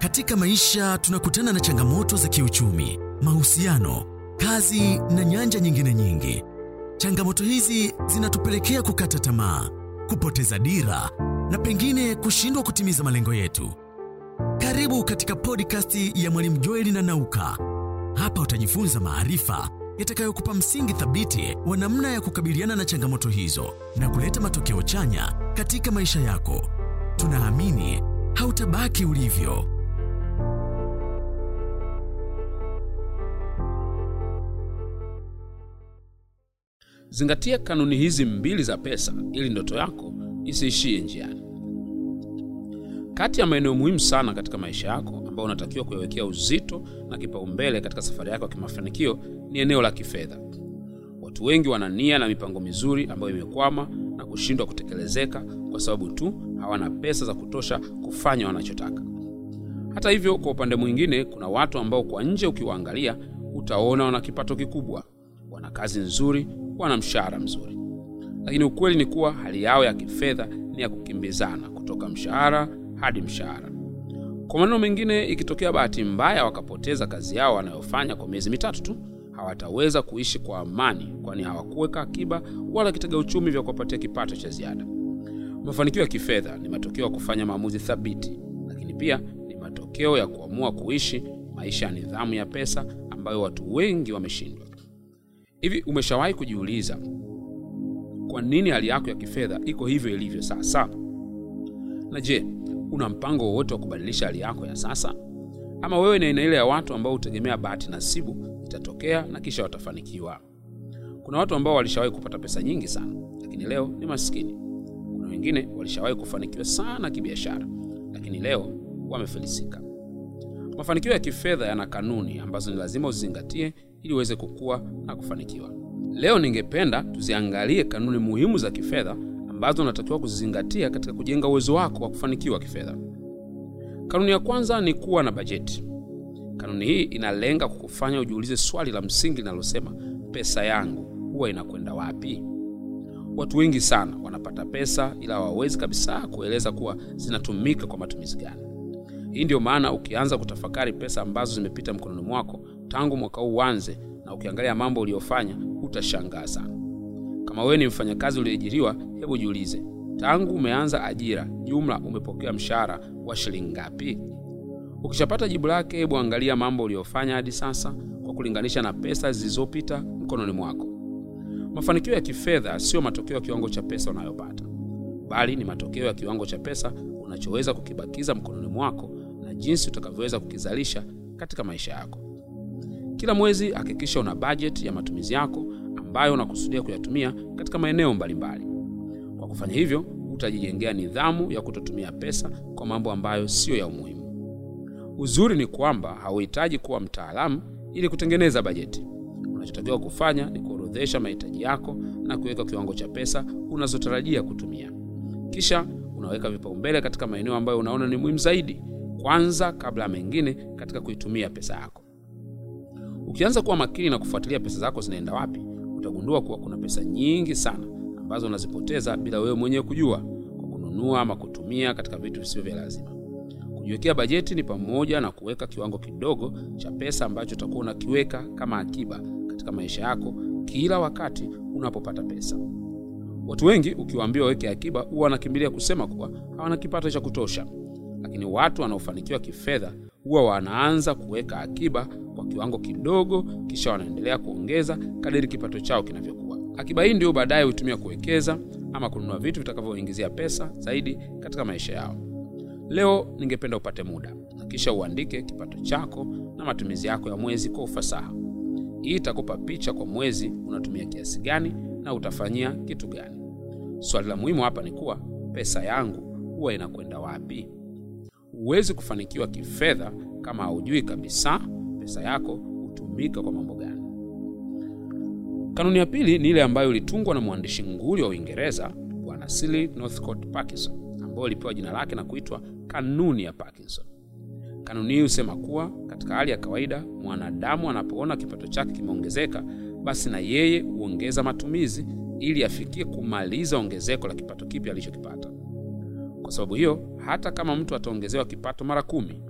Katika maisha tunakutana na changamoto za kiuchumi, mahusiano, kazi na nyanja nyingine nyingi. Changamoto hizi zinatupelekea kukata tamaa, kupoteza dira na pengine kushindwa kutimiza malengo yetu. Karibu katika podcast ya Mwalimu Joeli na Nauka. Hapa utajifunza maarifa yatakayokupa msingi thabiti wa namna ya kukabiliana na changamoto hizo na kuleta matokeo chanya katika maisha yako. Tunaamini hautabaki ulivyo. Zingatia kanuni hizi mbili za pesa ili ndoto yako isiishie njiani. Kati ya maeneo muhimu sana katika maisha yako ambayo unatakiwa kuyawekea uzito na kipaumbele katika safari yako ya kimafanikio ni eneo la kifedha. Watu wengi wana nia na mipango mizuri ambayo imekwama na kushindwa kutekelezeka kwa sababu tu hawana pesa za kutosha kufanya wanachotaka. Hata hivyo, kwa upande mwingine, kuna watu ambao kwa nje ukiwaangalia utaona wana kipato kikubwa, wana kazi nzuri, wana mshahara mzuri, lakini ukweli ni kuwa hali yao ya kifedha ni ya kukimbizana kutoka mshahara hadi mshahara. Kwa maneno mengine, ikitokea bahati mbaya wakapoteza kazi yao wanayofanya kwa miezi mitatu tu, hawataweza kuishi kwa amani, kwani hawakuweka akiba wala kitega uchumi vya kuwapatia kipato cha ziada. Mafanikio ya kifedha ni matokeo ya kufanya maamuzi thabiti, lakini pia ni matokeo ya kuamua kuishi maisha ya nidhamu ya pesa ambayo watu wengi wameshindwa. Hivi umeshawahi kujiuliza kwa nini hali yako ya kifedha iko hivyo ilivyo sasa? Na je, una mpango wowote wa kubadilisha hali yako ya sasa, ama wewe ni aina ile ya watu ambao hutegemea bahati nasibu itatokea na kisha watafanikiwa? Kuna watu ambao walishawahi kupata pesa nyingi sana, lakini leo ni maskini. Kuna wengine walishawahi kufanikiwa sana kibiashara, lakini leo wamefilisika. Mafanikio ya kifedha yana kanuni ambazo ni lazima uzizingatie ili uweze kukua na kufanikiwa. Leo ningependa tuziangalie kanuni muhimu za kifedha ambazo unatakiwa kuzizingatia katika kujenga uwezo wako wa kufanikiwa kifedha. Kanuni ya kwanza ni kuwa na bajeti. Kanuni hii inalenga kukufanya ujiulize swali la msingi linalosema pesa yangu huwa inakwenda wapi? Watu wengi sana wanapata pesa ila hawawezi kabisa kueleza kuwa zinatumika kwa matumizi gani. Hii ndiyo maana ukianza kutafakari pesa ambazo zimepita mkononi mwako tangu mwaka huu uanze, na ukiangalia mambo uliyofanya utashangaa sana. Kama wewe ni mfanyakazi uliyeajiriwa, hebu jiulize, tangu umeanza ajira, jumla umepokea mshahara wa shilingi ngapi? Ukishapata jibu lake, hebu angalia mambo uliyofanya hadi sasa kwa kulinganisha na pesa zilizopita mkononi mwako. Mafanikio ya kifedha siyo matokeo ya kiwango cha pesa unayopata, bali ni matokeo ya kiwango cha pesa unachoweza kukibakiza mkononi mwako na jinsi utakavyoweza kukizalisha katika maisha yako. Kila mwezi hakikisha una bajeti ya matumizi yako ambayo unakusudia kuyatumia katika maeneo mbalimbali. Kwa kufanya hivyo, utajijengea nidhamu ya kutotumia pesa kwa mambo ambayo siyo ya umuhimu. Uzuri ni kwamba hauhitaji kuwa mtaalamu ili kutengeneza bajeti. Unachotakiwa kufanya ni kuorodhesha mahitaji yako na kuweka kiwango cha pesa unazotarajia kutumia, kisha unaweka vipaumbele katika maeneo ambayo unaona ni muhimu zaidi kwanza kabla ya mengine katika kuitumia pesa yako. Ukianza kuwa makini na kufuatilia pesa zako zinaenda wapi, utagundua kuwa kuna pesa nyingi sana ambazo unazipoteza bila wewe mwenyewe kujua, kwa kununua ama kutumia katika vitu visivyo vya lazima. Kujiwekea bajeti ni pamoja na kuweka kiwango kidogo cha pesa ambacho utakuwa unakiweka kama akiba katika maisha yako kila wakati unapopata pesa. Watu wengi ukiwaambia waweke akiba, huwa wanakimbilia kusema kuwa hawana kipato cha kutosha, lakini watu wanaofanikiwa kifedha huwa wanaanza kuweka akiba kwa kiwango kidogo, kisha wanaendelea kuongeza kadiri kipato chao kinavyokuwa. Akiba hii ndio baadaye hutumia kuwekeza ama kununua vitu vitakavyoingizia pesa zaidi katika maisha yao. Leo ningependa upate muda na kisha uandike kipato chako na matumizi yako ya mwezi kwa ufasaha. Hii itakupa picha kwa mwezi unatumia kiasi gani na utafanyia kitu gani. Swali la muhimu hapa ni kuwa pesa yangu huwa inakwenda wapi? Huwezi kufanikiwa kifedha kama haujui kabisa pesa yako hutumika kwa mambo gani. Kanuni ya pili ni ile ambayo ilitungwa na mwandishi nguli wa Uingereza Bwana Cecil Northcote Parkinson, ambayo ilipewa jina lake na kuitwa kanuni ya Parkinson. Kanuni hii husema kuwa katika hali ya kawaida mwanadamu anapoona kipato chake kimeongezeka, basi na yeye huongeza matumizi ili afikie kumaliza ongezeko la kipato kipya alichokipata. Kwa sababu hiyo, hata kama mtu ataongezewa kipato mara kumi,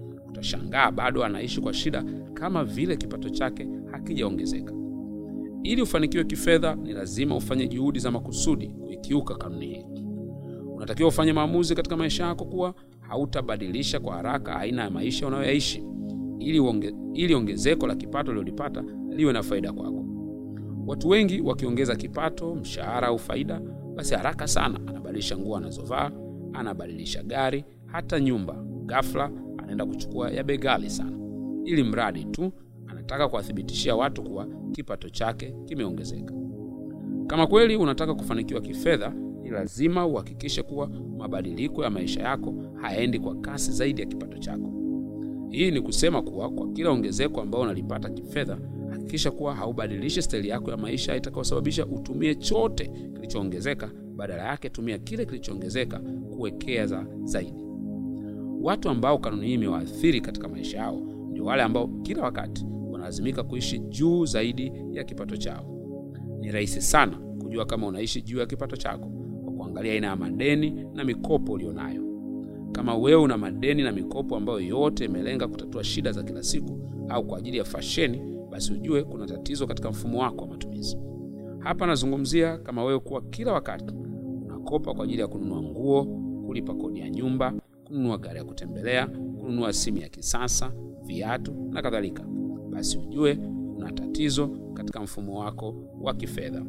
utashangaa bado anaishi kwa shida kama vile kipato chake hakijaongezeka. Ili ufanikiwe kifedha, ni lazima ufanye juhudi za makusudi kuikiuka kanuni hii. Unatakiwa ufanye maamuzi katika maisha yako kuwa hautabadilisha kwa haraka aina ya maisha unayoyaishi ili, uonge, ili ongezeko la kipato uliolipata liwe na faida kwako. Watu wengi wakiongeza kipato, mshahara au faida, basi haraka sana anabadilisha nguo anazovaa, anabadilisha gari, hata nyumba. Ghafla anaenda kuchukua ya bei ghali sana, ili mradi tu anataka kuwathibitishia watu kuwa kipato chake kimeongezeka. Kama kweli unataka kufanikiwa kifedha, ni lazima uhakikishe kuwa mabadiliko ya maisha yako hayaendi kwa kasi zaidi ya kipato chako. Hii ni kusema kuwa kwa kila ongezeko ambao unalipata kifedha, hakikisha kuwa haubadilishi staili yako ya maisha itakayosababisha utumie chote kilichoongezeka. Badala yake, tumia kile kilichoongezeka kuwekeza zaidi. Watu ambao kanuni hii imewaathiri katika maisha yao ndio wale ambao kila wakati wanalazimika kuishi juu zaidi ya kipato chao. Ni rahisi sana kujua kama unaishi juu ya kipato chako kwa kuangalia aina ya madeni na mikopo ulionayo. Kama wewe una madeni na mikopo ambayo yote imelenga kutatua shida za kila siku au kwa ajili ya fasheni, basi ujue kuna tatizo katika mfumo wako wa matumizi. Hapa nazungumzia kama wewe kuwa kila wakati unakopa kwa ajili ya kununua nguo, kulipa kodi ya nyumba, kununua gari ya kutembelea, kununua simu ya kisasa, viatu na kadhalika, basi ujue kuna tatizo katika mfumo wako wa kifedha,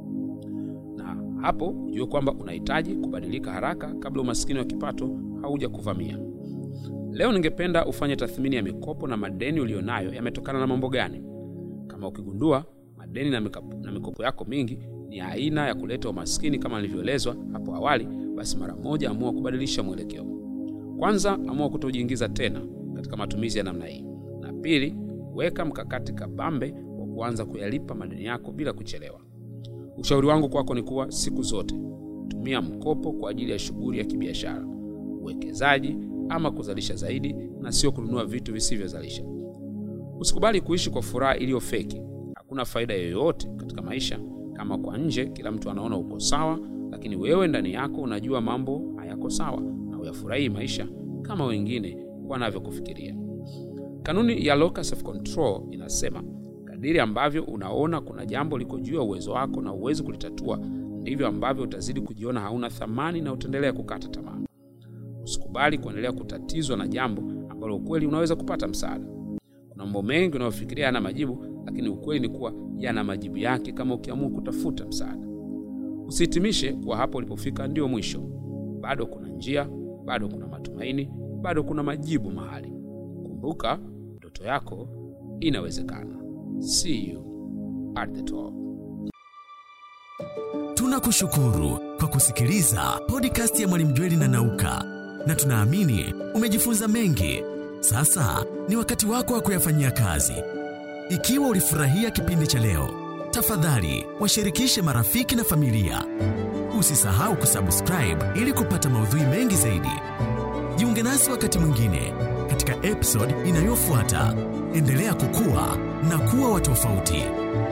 na hapo ujue kwamba unahitaji kubadilika haraka kabla umaskini wa kipato hauja kuvamia. Leo ningependa ufanye tathmini ya mikopo na madeni ulionayo yametokana na mambo gani. Kama ukigundua madeni na mikopo, na mikopo yako mingi ni aina ya kuleta umaskini kama nilivyoelezwa hapo awali, basi mara moja amua kubadilisha mwelekeo. Kwanza, amua kutojiingiza tena katika matumizi ya namna hii, na pili, weka mkakati kabambe wa kuanza kuyalipa madeni yako bila kuchelewa. Ushauri wangu kwako ni kuwa siku zote tumia mkopo kwa ajili ya shughuli ya kibiashara, uwekezaji ama kuzalisha zaidi, na sio kununua vitu visivyozalisha. Usikubali kuishi kwa furaha iliyo feki. Hakuna faida yoyote katika maisha kama kwa nje kila mtu anaona uko sawa, lakini wewe ndani yako unajua mambo hayako sawa na uyafurahii maisha kama wengine wanavyokufikiria. Kanuni ya locus of control inasema kadiri ambavyo unaona kuna jambo liko juu ya uwezo wako na uwezi kulitatua, ndivyo ambavyo utazidi kujiona hauna thamani na utaendelea kukata tamaa. Usikubali kuendelea kutatizwa na jambo ambalo ukweli unaweza kupata msaada. Kuna mambo mengi unayofikiria yana majibu, lakini ukweli ni kuwa yana majibu yake kama ukiamua kutafuta msaada. Usihitimishe kuwa hapo ulipofika ndio mwisho. Bado kuna njia, bado kuna matumaini, bado kuna majibu mahali. Kumbuka, ndoto yako inawezekana. See you at the top. Tunakushukuru kwa kusikiliza podcast ya Mwalimu Jweli na Nauka, na tunaamini umejifunza mengi. Sasa ni wakati wako wa kuyafanyia kazi. Ikiwa ulifurahia kipindi cha leo, tafadhali washirikishe marafiki na familia. Usisahau kusubscribe ili kupata maudhui mengi zaidi. Jiunge nasi wakati mwingine katika episode inayofuata. Endelea kukua na kuwa wa tofauti.